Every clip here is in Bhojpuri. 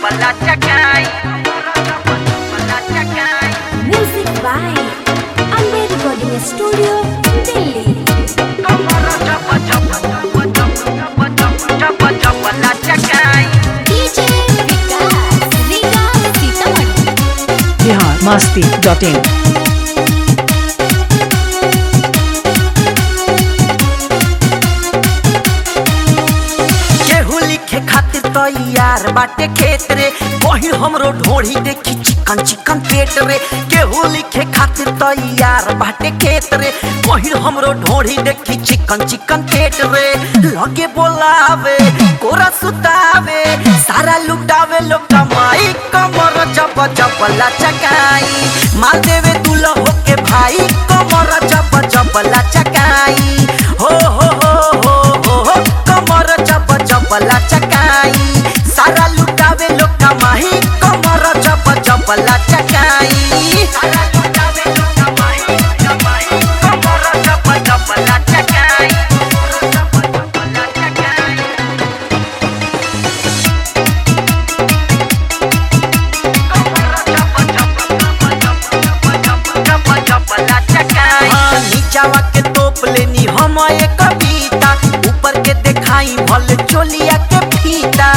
Music by Amber Recording Studio, Delhi. DJ Vikas, Riga Sitamarhi. Bihar Masti dot in केहू लिखे खातिर तैयार बाटे खेत रे वही हमरो ढोढ़ी देखी चिकन चिकन पेट रे केहू लिखे खातिर तैयार बाटे खेत रे वही हमरो ढोढ़ी देखी चिकन चिकन पेट रे लगे बोलावे कोरा सुतावे सारा लुटावे लोग कमाई कमर जब जब लचकाई माल देवे दूल्हा होके भाई कमर जब जब लचकाई हो हो हो हो हो हो कमर जब जब लचकाई सारा लुटावे लोग कमाई कमर जब जब लचकाई सारा लुटावे लोग कमाई कमाई कमर जब जब लचकाई जब जब लचकाई हाँ, नीचावा के तोप लेनी हम एक कविता ऊपर के देखाई भल चोलिया के फीता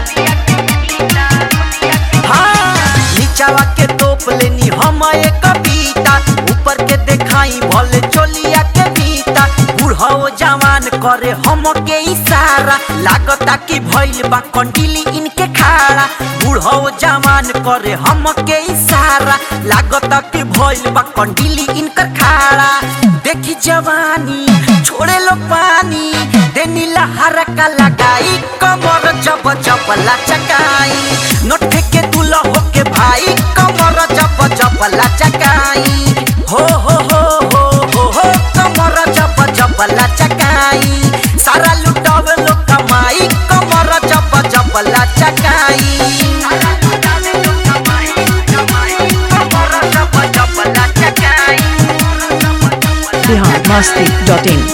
हाँ, नीचावा के तोप लेनी हम एक कविता ऊपर के देखाई भल चोलिया के फीता बूढ़ो जवान करे हम के इशारा लागता कि भइल बा कंडीली इनके खाड़ा बूढ़ो जवान करे हम के इशारा लागता कि भइल बा कंडीली इनकर खाड़ा देखी जवानी छोड़े लो पानी देनी लहर का लगाई कमर जब जब लचकाई नोट फेंके दूल्हा होके भाई कमर जब जब लचकाई हो हो हो हो हो हो कमर जब जब लचकाई सारा लुटावे लोग कमाई कमर जब जब लचकाई सारा लुटावे लोग कमाई कमाई कमर जब जब लचकाई बिहार मस्ती डॉट इन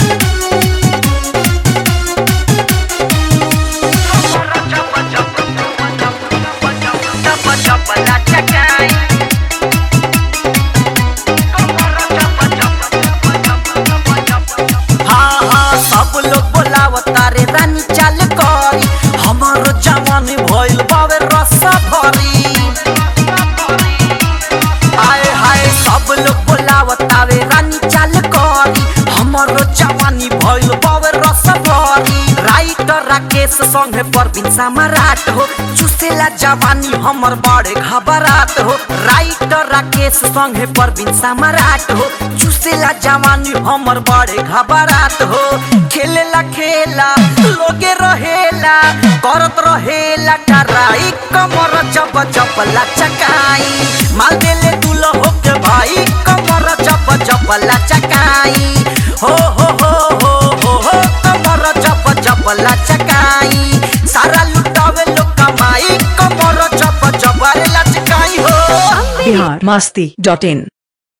हाँ हाँ सब लोग बोलावता रे रानी चाल करी हमारो जवान भइल बावे रसा भरी आए हाय सब लोग बोलावता रे रानी चाल करी हमारो जवानी भइल बावे रसा भरी राइटर राकेश संगे परवीन सम्राट हो चुसेला जवानी हमर बड़े घबरात हो राइटर राकेश संगे परवीन सम्राट हो चुसेला जवानी हमर बड़े घबरात हो खेलेला खेला लोगे रहेला करत रहेला कराई कमर जब जब लचकाई माल देले दूल्हा होके भाई कमर जब जब लचकाई हो हो हो हो हो हो कमर जब जब लचकाई सारा लुटावे लोग कमाई कमर जब जब अरे लचकाई हो बिहार मस्ती डॉट इन